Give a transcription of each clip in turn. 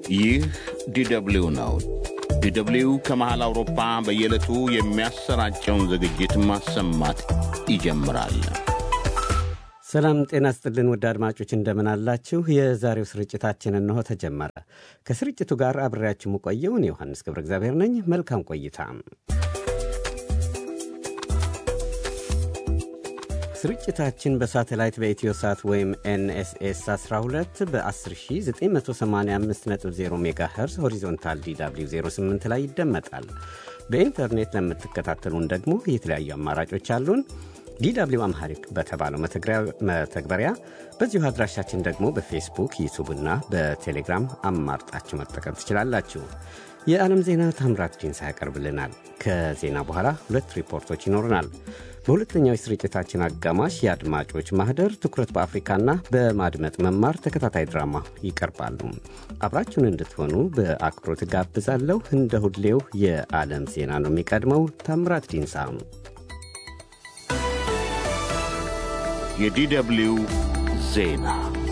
ይህ ዲደብሊው ነው። ዲደብሊው ከመሃል አውሮፓ በየዕለቱ የሚያሰራጨውን ዝግጅት ማሰማት ይጀምራል። ሰላም ጤና ስጥልን ውድ አድማጮች እንደምን አላችሁ? የዛሬው ስርጭታችን እንሆ ተጀመረ። ከስርጭቱ ጋር አብሬያችሁ የምቆየውን ዮሐንስ ገብረ እግዚአብሔር ነኝ። መልካም ቆይታ። ስርጭታችን በሳተላይት በኢትዮ ሳት ወይም ኤንኤስኤስ 12 በ10985.0 ሜጋ ሄርዝ ሆሪዞንታል ዲw 08 ላይ ይደመጣል። በኢንተርኔት ለምትከታተሉን ደግሞ የተለያዩ አማራጮች አሉን። ዲw አምሃሪክ በተባለው መተግበሪያ በዚሁ አድራሻችን ደግሞ በፌስቡክ ዩቱብና በቴሌግራም አማርጣችሁ መጠቀም ትችላላችሁ። የዓለም ዜና ታምራት ዲንሳ ያቀርብልናል። ከዜና በኋላ ሁለት ሪፖርቶች ይኖሩናል። በሁለተኛው የስርጭታችን አጋማሽ የአድማጮች ማህደር ትኩረት በአፍሪካና በማድመጥ መማር ተከታታይ ድራማ ይቀርባሉ። አብራችሁን እንድትሆኑ በአክብሮት ጋብዛለሁ። እንደ ሁሌው የዓለም ዜና ነው የሚቀድመው። ታምራት ዲንሳ የዲደብሊው ዜና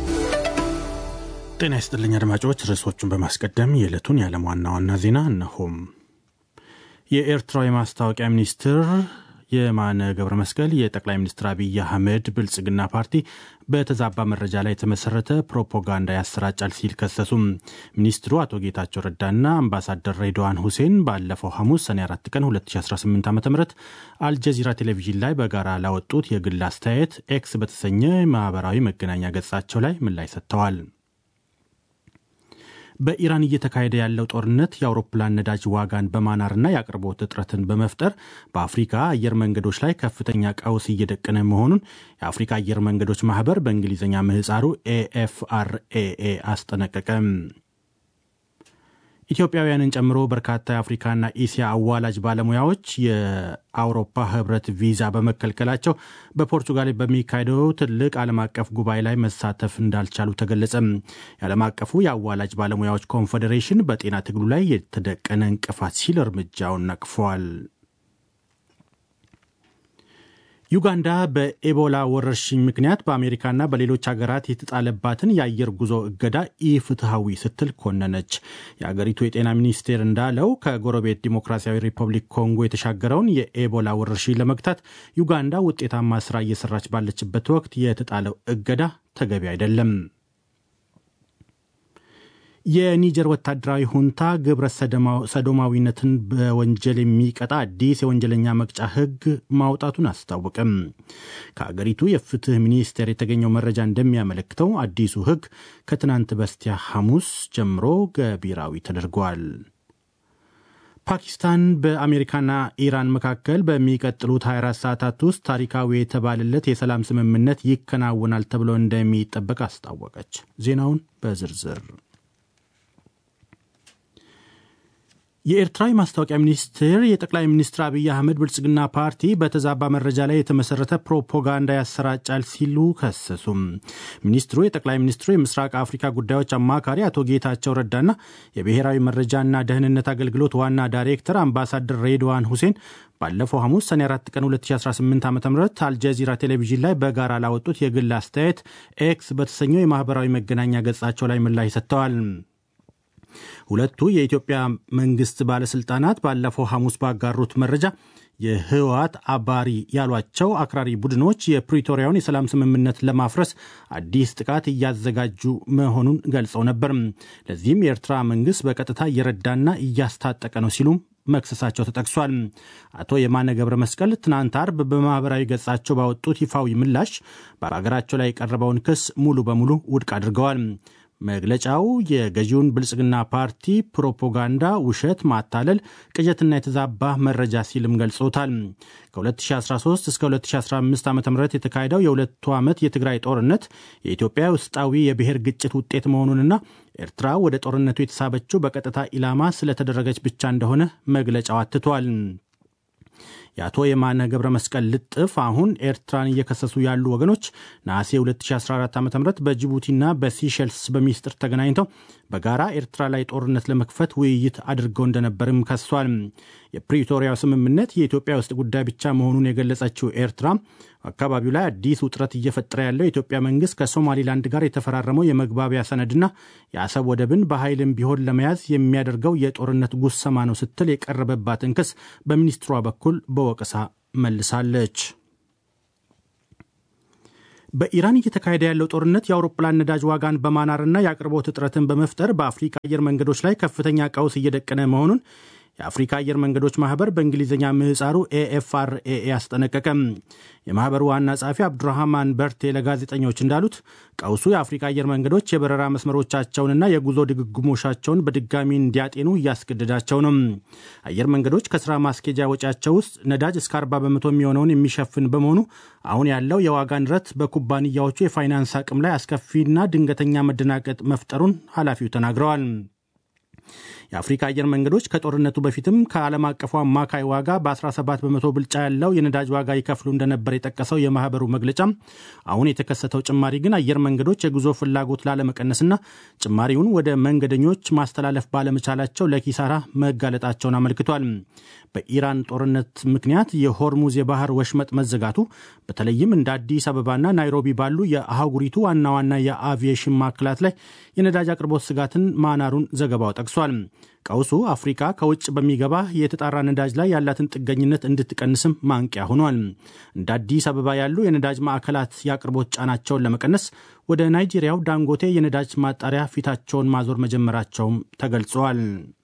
ጤና ይስጥልኝ አድማጮች። ርዕሶቹን በማስቀደም የዕለቱን የዓለም ዋና ዋና ዜና እነሆም። የኤርትራው የማስታወቂያ ሚኒስትር የማነ ገብረ መስቀል የጠቅላይ ሚኒስትር አብይ አህመድ ብልጽግና ፓርቲ በተዛባ መረጃ ላይ የተመሰረተ ፕሮፓጋንዳ ያሰራጫል ሲል ከሰሱም። ሚኒስትሩ አቶ ጌታቸው ረዳና አምባሳደር ሬድዋን ሁሴን ባለፈው ሐሙስ ሰኔ 4 ቀን 2018 ዓ ም አልጀዚራ ቴሌቪዥን ላይ በጋራ ላወጡት የግል አስተያየት ኤክስ በተሰኘ ማህበራዊ መገናኛ ገጻቸው ላይ ምላሽ ሰጥተዋል። በኢራን እየተካሄደ ያለው ጦርነት የአውሮፕላን ነዳጅ ዋጋን በማናርና የአቅርቦት እጥረትን በመፍጠር በአፍሪካ አየር መንገዶች ላይ ከፍተኛ ቀውስ እየደቀነ መሆኑን የአፍሪካ አየር መንገዶች ማህበር በእንግሊዝኛ ምህፃሩ ኤኤፍአርኤኤ አስጠነቀቀ። ኢትዮጵያውያንን ጨምሮ በርካታ የአፍሪካና ኢሲያ አዋላጅ ባለሙያዎች የአውሮፓ ህብረት ቪዛ በመከልከላቸው በፖርቱጋል በሚካሄደው ትልቅ ዓለም አቀፍ ጉባኤ ላይ መሳተፍ እንዳልቻሉ ተገለጸ። የዓለም አቀፉ የአዋላጅ ባለሙያዎች ኮንፌዴሬሽን በጤና ትግሉ ላይ የተደቀነ እንቅፋት ሲል እርምጃውን ነቅፏል። ዩጋንዳ በኤቦላ ወረርሽኝ ምክንያት በአሜሪካና በሌሎች ሀገራት የተጣለባትን የአየር ጉዞ እገዳ ኢፍትሐዊ ስትል ኮነነች። የአገሪቱ የጤና ሚኒስቴር እንዳለው ከጎረቤት ዲሞክራሲያዊ ሪፐብሊክ ኮንጎ የተሻገረውን የኤቦላ ወረርሽኝ ለመግታት ዩጋንዳ ውጤታማ ስራ እየሰራች ባለችበት ወቅት የተጣለው እገዳ ተገቢ አይደለም። የኒጀር ወታደራዊ ሁንታ ግብረ ሰዶማዊነትን በወንጀል የሚቀጣ አዲስ የወንጀለኛ መቅጫ ሕግ ማውጣቱን አስታወቀም። ከአገሪቱ የፍትህ ሚኒስቴር የተገኘው መረጃ እንደሚያመለክተው አዲሱ ሕግ ከትናንት በስቲያ ሐሙስ ጀምሮ ገቢራዊ ተደርጓል። ፓኪስታን በአሜሪካና ኢራን መካከል በሚቀጥሉት 24 ሰዓታት ውስጥ ታሪካዊ የተባለለት የሰላም ስምምነት ይከናወናል ተብሎ እንደሚጠበቅ አስታወቀች። ዜናውን በዝርዝር የኤርትራ የማስታወቂያ ሚኒስቴር የጠቅላይ ሚኒስትር አብይ አህመድ ብልጽግና ፓርቲ በተዛባ መረጃ ላይ የተመሰረተ ፕሮፓጋንዳ ያሰራጫል ሲሉ ከሰሱም። ሚኒስትሩ የጠቅላይ ሚኒስትሩ የምስራቅ አፍሪካ ጉዳዮች አማካሪ አቶ ጌታቸው ረዳና የብሔራዊ መረጃና ደህንነት አገልግሎት ዋና ዳይሬክተር አምባሳደር ሬድዋን ሁሴን ባለፈው ሐሙስ ሰኔ 4 ቀን 2018 ዓ ም አልጀዚራ ቴሌቪዥን ላይ በጋራ ላወጡት የግል አስተያየት ኤክስ በተሰኘው የማህበራዊ መገናኛ ገጻቸው ላይ ምላሽ ሰጥተዋል። ሁለቱ የኢትዮጵያ መንግስት ባለስልጣናት ባለፈው ሐሙስ ባጋሩት መረጃ የህወሓት አባሪ ያሏቸው አክራሪ ቡድኖች የፕሪቶሪያውን የሰላም ስምምነት ለማፍረስ አዲስ ጥቃት እያዘጋጁ መሆኑን ገልጸው ነበር። ለዚህም የኤርትራ መንግስት በቀጥታ እየረዳና እያስታጠቀ ነው ሲሉም መክሰሳቸው ተጠቅሷል። አቶ የማነ ገብረ መስቀል ትናንት አርብ በማህበራዊ ገጻቸው ባወጡት ይፋዊ ምላሽ በሀገራቸው ላይ የቀረበውን ክስ ሙሉ በሙሉ ውድቅ አድርገዋል። መግለጫው የገዢውን ብልጽግና ፓርቲ ፕሮፓጋንዳ፣ ውሸት፣ ማታለል፣ ቅዠትና የተዛባ መረጃ ሲልም ገልጾታል። ከ2013 እስከ 2015 ዓ ም የተካሄደው የሁለቱ ዓመት የትግራይ ጦርነት የኢትዮጵያ ውስጣዊ የብሔር ግጭት ውጤት መሆኑንና ኤርትራ ወደ ጦርነቱ የተሳበችው በቀጥታ ኢላማ ስለተደረገች ብቻ እንደሆነ መግለጫው አትቷል። የአቶ የማነ ገብረ መስቀል ልጥፍ አሁን ኤርትራን እየከሰሱ ያሉ ወገኖች ነሐሴ 2014 ዓ ም በጅቡቲና በሲሸልስ በሚስጥር ተገናኝተው በጋራ ኤርትራ ላይ ጦርነት ለመክፈት ውይይት አድርገው እንደነበርም ከሷል። የፕሪቶሪያው ስምምነት የኢትዮጵያ ውስጥ ጉዳይ ብቻ መሆኑን የገለጸችው ኤርትራ አካባቢው ላይ አዲስ ውጥረት እየፈጠረ ያለው የኢትዮጵያ መንግስት ከሶማሊላንድ ጋር የተፈራረመው የመግባቢያ ሰነድና የአሰብ ወደብን በኃይልም ቢሆን ለመያዝ የሚያደርገው የጦርነት ጉሰማ ነው ስትል የቀረበባትን ክስ በሚኒስትሯ በኩል በወቀሳ መልሳለች። በኢራን እየተካሄደ ያለው ጦርነት የአውሮፕላን ነዳጅ ዋጋን በማናርና የአቅርቦት እጥረትን በመፍጠር በአፍሪካ አየር መንገዶች ላይ ከፍተኛ ቀውስ እየደቀነ መሆኑን የአፍሪካ አየር መንገዶች ማህበር በእንግሊዝኛ ምህፃሩ ኤኤፍአርኤ አስጠነቀቀም። የማህበሩ ዋና ጸሐፊ አብዱራህማን በርቴ ለጋዜጠኞች እንዳሉት ቀውሱ የአፍሪካ አየር መንገዶች የበረራ መስመሮቻቸውንና የጉዞ ድግግሞሻቸውን በድጋሚ እንዲያጤኑ እያስገደዳቸው ነው። አየር መንገዶች ከስራ ማስኬጃ ወጪያቸው ውስጥ ነዳጅ እስከ 40 በመቶ የሚሆነውን የሚሸፍን በመሆኑ አሁን ያለው የዋጋ ንረት በኩባንያዎቹ የፋይናንስ አቅም ላይ አስከፊና ድንገተኛ መደናቀጥ መፍጠሩን ኃላፊው ተናግረዋል። የአፍሪካ አየር መንገዶች ከጦርነቱ በፊትም ከዓለም አቀፉ አማካይ ዋጋ በ17 በመቶ ብልጫ ያለው የነዳጅ ዋጋ ይከፍሉ እንደነበር የጠቀሰው የማህበሩ መግለጫ አሁን የተከሰተው ጭማሪ ግን አየር መንገዶች የጉዞ ፍላጎት ላለመቀነስና ጭማሪውን ወደ መንገደኞች ማስተላለፍ ባለመቻላቸው ለኪሳራ መጋለጣቸውን አመልክቷል። በኢራን ጦርነት ምክንያት የሆርሙዝ የባህር ወሽመጥ መዘጋቱ በተለይም እንደ አዲስ አበባና ናይሮቢ ባሉ የአህጉሪቱ ዋና ዋና የአቪዬሽን ማዕከላት ላይ የነዳጅ አቅርቦት ስጋትን ማናሩን ዘገባው ጠቅሷል። ቀውሱ አፍሪካ ከውጭ በሚገባ የተጣራ ነዳጅ ላይ ያላትን ጥገኝነት እንድትቀንስም ማንቂያ ሆኗል። እንደ አዲስ አበባ ያሉ የነዳጅ ማዕከላት የአቅርቦት ጫናቸውን ለመቀነስ ወደ ናይጄሪያው ዳንጎቴ የነዳጅ ማጣሪያ ፊታቸውን ማዞር መጀመራቸውም ተገልጿል።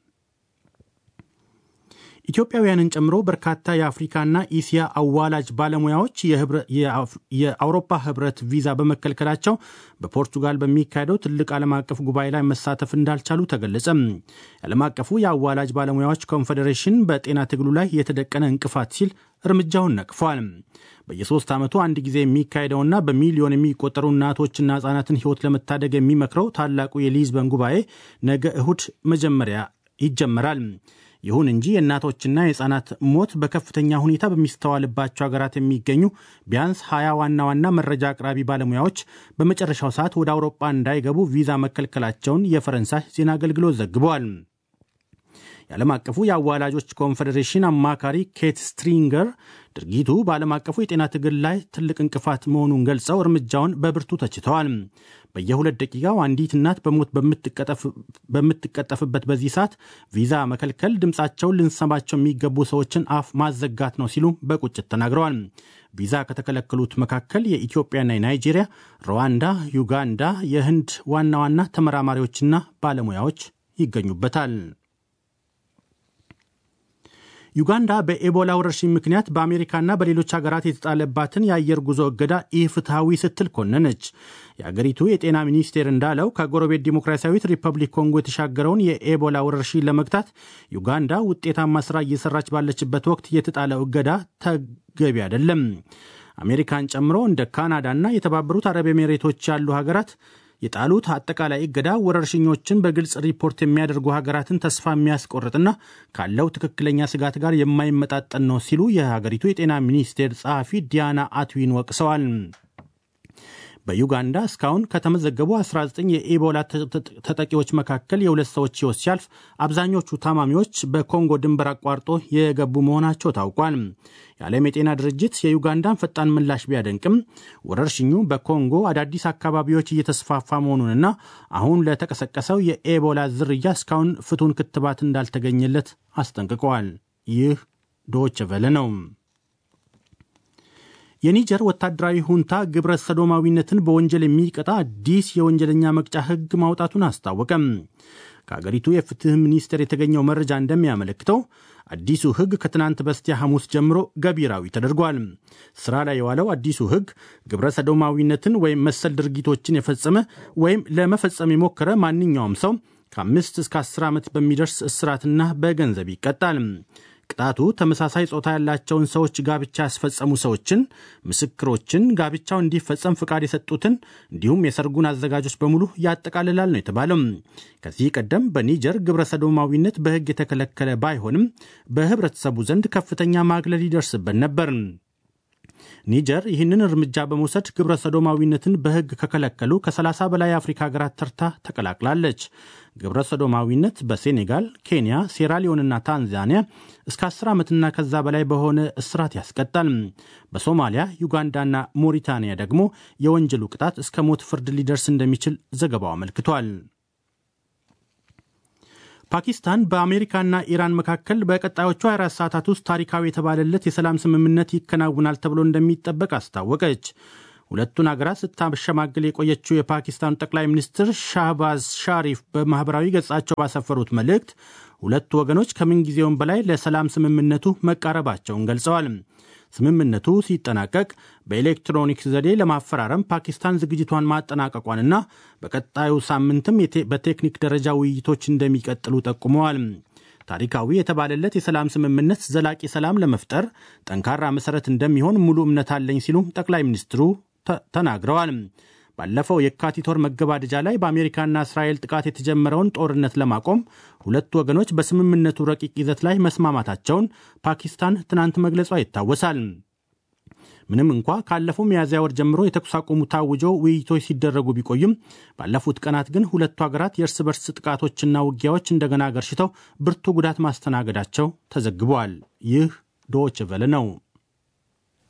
ኢትዮጵያውያንን ጨምሮ በርካታ የአፍሪካና ኢሲያ አዋላጅ ባለሙያዎች የአውሮፓ ህብረት ቪዛ በመከልከላቸው በፖርቱጋል በሚካሄደው ትልቅ ዓለም አቀፍ ጉባኤ ላይ መሳተፍ እንዳልቻሉ ተገለጸ። የዓለም አቀፉ የአዋላጅ ባለሙያዎች ኮንፌዴሬሽን በጤና ትግሉ ላይ የተደቀነ እንቅፋት ሲል እርምጃውን ነቅፏል። በየሶስት ዓመቱ አንድ ጊዜ የሚካሄደውና በሚሊዮን የሚቆጠሩ እናቶችና ህጻናትን ህይወት ለመታደግ የሚመክረው ታላቁ የሊዝበን ጉባኤ ነገ እሁድ መጀመሪያ ይጀመራል። ይሁን እንጂ የእናቶችና የህፃናት ሞት በከፍተኛ ሁኔታ በሚስተዋልባቸው ሀገራት የሚገኙ ቢያንስ ሀያ ዋና ዋና መረጃ አቅራቢ ባለሙያዎች በመጨረሻው ሰዓት ወደ አውሮፓ እንዳይገቡ ቪዛ መከልከላቸውን የፈረንሳይ ዜና አገልግሎት ዘግቧል። የዓለም አቀፉ የአዋላጆች ኮንፌዴሬሽን አማካሪ ኬት ስትሪንገር ድርጊቱ በዓለም አቀፉ የጤና ትግል ላይ ትልቅ እንቅፋት መሆኑን ገልጸው እርምጃውን በብርቱ ተችተዋል። በየሁለት ደቂቃው አንዲት እናት በሞት በምትቀጠፍበት በዚህ ሰዓት ቪዛ መከልከል ድምፃቸውን ልንሰማቸው የሚገቡ ሰዎችን አፍ ማዘጋት ነው ሲሉ በቁጭት ተናግረዋል። ቪዛ ከተከለከሉት መካከል የኢትዮጵያና የናይጄሪያ፣ ሩዋንዳ፣ ዩጋንዳ፣ የህንድ ዋና ዋና ተመራማሪዎችና ባለሙያዎች ይገኙበታል። ዩጋንዳ በኤቦላ ወረርሽኝ ምክንያት በአሜሪካና በሌሎች ሀገራት የተጣለባትን የአየር ጉዞ እገዳ ኢፍትሐዊ ስትል ኮነነች። የአገሪቱ የጤና ሚኒስቴር እንዳለው ከጎረቤት ዲሞክራሲያዊት ሪፐብሊክ ኮንጎ የተሻገረውን የኤቦላ ወረርሽኝ ለመግታት ዩጋንዳ ውጤታማ ስራ እየሰራች ባለችበት ወቅት የተጣለው እገዳ ተገቢ አይደለም። አሜሪካን ጨምሮ እንደ ካናዳና የተባበሩት አረብ ኤሜሬቶች ያሉ ሀገራት የጣሉት አጠቃላይ እገዳ ወረርሽኞችን በግልጽ ሪፖርት የሚያደርጉ ሀገራትን ተስፋ የሚያስቆርጥና ካለው ትክክለኛ ስጋት ጋር የማይመጣጠን ነው ሲሉ የሀገሪቱ የጤና ሚኒስቴር ጸሐፊ ዲያና አትዊን ወቅሰዋል። በዩጋንዳ እስካሁን ከተመዘገቡ 19 የኢቦላ ተጠቂዎች መካከል የሁለት ሰዎች ሕይወት ሲያልፍ አብዛኞቹ ታማሚዎች በኮንጎ ድንበር አቋርጦ የገቡ መሆናቸው ታውቋል። የዓለም የጤና ድርጅት የዩጋንዳን ፈጣን ምላሽ ቢያደንቅም ወረርሽኙ በኮንጎ አዳዲስ አካባቢዎች እየተስፋፋ መሆኑንና አሁን ለተቀሰቀሰው የኤቦላ ዝርያ እስካሁን ፍቱን ክትባት እንዳልተገኘለት አስጠንቅቀዋል። ይህ ዶች ቨለ ነው። የኒጀር ወታደራዊ ሁንታ ግብረ ሰዶማዊነትን በወንጀል የሚቀጣ አዲስ የወንጀለኛ መቅጫ ሕግ ማውጣቱን አስታወቀም። ከአገሪቱ የፍትህ ሚኒስቴር የተገኘው መረጃ እንደሚያመለክተው አዲሱ ሕግ ከትናንት በስቲያ ሐሙስ ጀምሮ ገቢራዊ ተደርጓል። ስራ ላይ የዋለው አዲሱ ሕግ ግብረ ሰዶማዊነትን ወይም መሰል ድርጊቶችን የፈጸመ ወይም ለመፈጸም የሞከረ ማንኛውም ሰው ከአምስት እስከ አስር ዓመት በሚደርስ እስራትና በገንዘብ ይቀጣል። ቅጣቱ ተመሳሳይ ጾታ ያላቸውን ሰዎች ጋብቻ ያስፈጸሙ ሰዎችን፣ ምስክሮችን፣ ጋብቻው እንዲፈጸም ፍቃድ የሰጡትን እንዲሁም የሰርጉን አዘጋጆች በሙሉ ያጠቃልላል ነው የተባለው። ከዚህ ቀደም በኒጀር ግብረ ሰዶማዊነት በሕግ የተከለከለ ባይሆንም በህብረተሰቡ ዘንድ ከፍተኛ ማግለል ይደርስበት ነበር። ኒጀር ይህንን እርምጃ በመውሰድ ግብረ ሰዶማዊነትን በሕግ ከከለከሉ ከ30 በላይ የአፍሪካ ሀገራት ተርታ ተቀላቅላለች። ግብረ ሰዶማዊነት በሴኔጋል፣ ኬንያ፣ ሴራሊዮንና ታንዛኒያ እስከ 10 ዓመትና ከዛ በላይ በሆነ እስራት ያስቀጣል። በሶማሊያ፣ ዩጋንዳና ሞሪታንያ ደግሞ የወንጀሉ ቅጣት እስከ ሞት ፍርድ ሊደርስ እንደሚችል ዘገባው አመልክቷል። ፓኪስታን በአሜሪካና ኢራን መካከል በቀጣዮቹ 24 ሰዓታት ውስጥ ታሪካዊ የተባለለት የሰላም ስምምነት ይከናውናል ተብሎ እንደሚጠበቅ አስታወቀች። ሁለቱን አገራት ስታሸማግል የቆየችው የፓኪስታኑ ጠቅላይ ሚኒስትር ሻህባዝ ሻሪፍ በማኅበራዊ ገጻቸው ባሰፈሩት መልእክት ሁለቱ ወገኖች ከምንጊዜውም በላይ ለሰላም ስምምነቱ መቃረባቸውን ገልጸዋል። ስምምነቱ ሲጠናቀቅ በኤሌክትሮኒክስ ዘዴ ለማፈራረም ፓኪስታን ዝግጅቷን ማጠናቀቋንና በቀጣዩ ሳምንትም በቴክኒክ ደረጃ ውይይቶች እንደሚቀጥሉ ጠቁመዋል። ታሪካዊ የተባለለት የሰላም ስምምነት ዘላቂ ሰላም ለመፍጠር ጠንካራ መሠረት እንደሚሆን ሙሉ እምነት አለኝ ሲሉ ጠቅላይ ሚኒስትሩ ተናግረዋል። ባለፈው የካቲት ወር መገባደጃ ላይ በአሜሪካና እስራኤል ጥቃት የተጀመረውን ጦርነት ለማቆም ሁለቱ ወገኖች በስምምነቱ ረቂቅ ይዘት ላይ መስማማታቸውን ፓኪስታን ትናንት መግለጿ ይታወሳል። ምንም እንኳ ካለፈው ሚያዝያ ወር ጀምሮ የተኩስ አቁሙ ታውጆ ውይይቶች ሲደረጉ ቢቆዩም ባለፉት ቀናት ግን ሁለቱ ሀገራት የእርስ በርስ ጥቃቶችና ውጊያዎች እንደገና ገርሽተው ብርቱ ጉዳት ማስተናገዳቸው ተዘግበዋል። ይህ ዶይቼ ቬለ ነው።